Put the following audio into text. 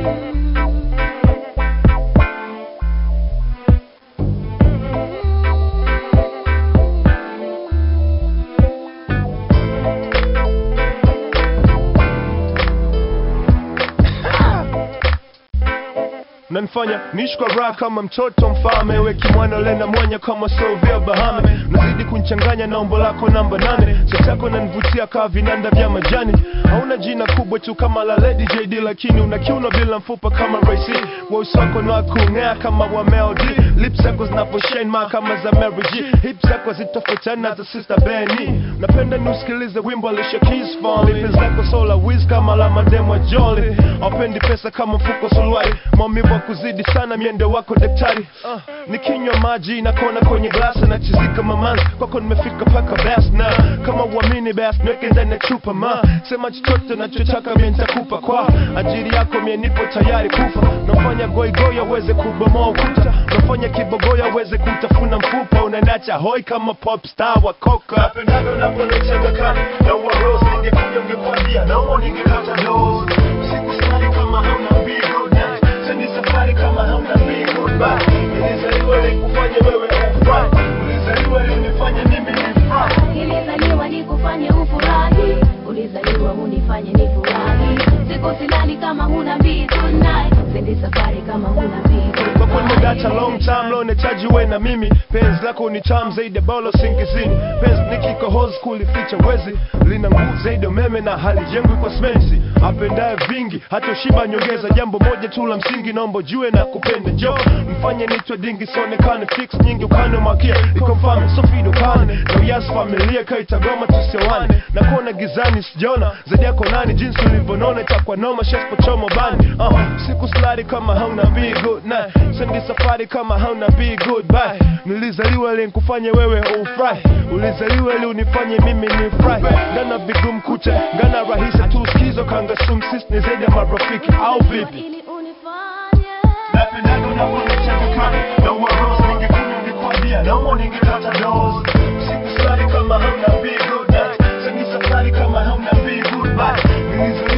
nanifanya niishi kwa raha kama mtoto mfalme weki mwana lena mwanya kama sovia bahame nazidi kunchanganya na umbo lako namba nane chachako nanivutia kaa vinanda vya majani hauna jina kubwa tu kama la Lady JD lakini una kiuno bila mfupa kama Ray-C weusi wako na kung'aa kama wa Mel D lips zako zinaposhine ma kama za Mary G hips zako zitofautiana za Sister Benny napenda niusikilize wimbo Alicia Keys Fall lips zako sola wiz kama la mademo Jolly aupendi pesa kama mfuko suruali maumivu wa kuzidi sana miendo wako daktari uh, nikinywa maji na kona kwenye glasi na chizika mamanzi kwako nimefika paka bas na kama uamini bas niweke ndani ya chupa ma sema chochote nachotaka mie nitakupa kwa ajili yako mie nipo tayari kufa nafanya goigoy aweze kubomoa ukuta nafanya kibogoyo aweze kutafuna mfupa unanacha hoi kama pop star wa koka napendaga unaponechega kani na uwarosi ningekuja ungekwambia naomba ningekata dozi siku sali kama hamna mbigo na sendi safari kama hamna mbigo ba nilizaliwa likufanye wewe ufurahi ulizaliwa linifanye mimi nifurahi Nilizaliwa nikufanye ufurahi, ulizaliwa unifanye nifurahi. Siku silali kama huna mbii tonight, sendi safari kama huna mbii kwa kweli nimeacha long time lo nahitaji uwe na mimi penzi lako ni tamu zaidi ya bolo singizini penzi nikikohozi kulificha wezi lina nguvu zaidi ya umeme na halijengwi kwa simenti apendaye vingi hata ushiba nyongeza jambo moja tu la msingi naomba jue na kupenda jo mfanye nitwe dingi sionekane fix nyingi ukane makia iko mfame sofido kane na uyasi familia kaitagoma tusiwane na kuona gizani sijaona zaidi yako nani jinsi ulivyonona itakuwa noma shespochomo bani uh, siku slari kama hauna be good night sendi safari kama hauna be good bye nilizaliwa ili nikufanye wewe ufurahi ulizaliwa ili unifanye mimi nifurahi ngana vigumu kucha ngana rahisi tu skizo kanga sumsis ni zaidi ya marafiki au vipi ili unifanye Napendaga unavyonicheka kama na uwarosi ningekunywa ningekwambia naomba ningekata dozi siku slari kama hauna be good night sendi safari kama hauna be good bye nilizaliwa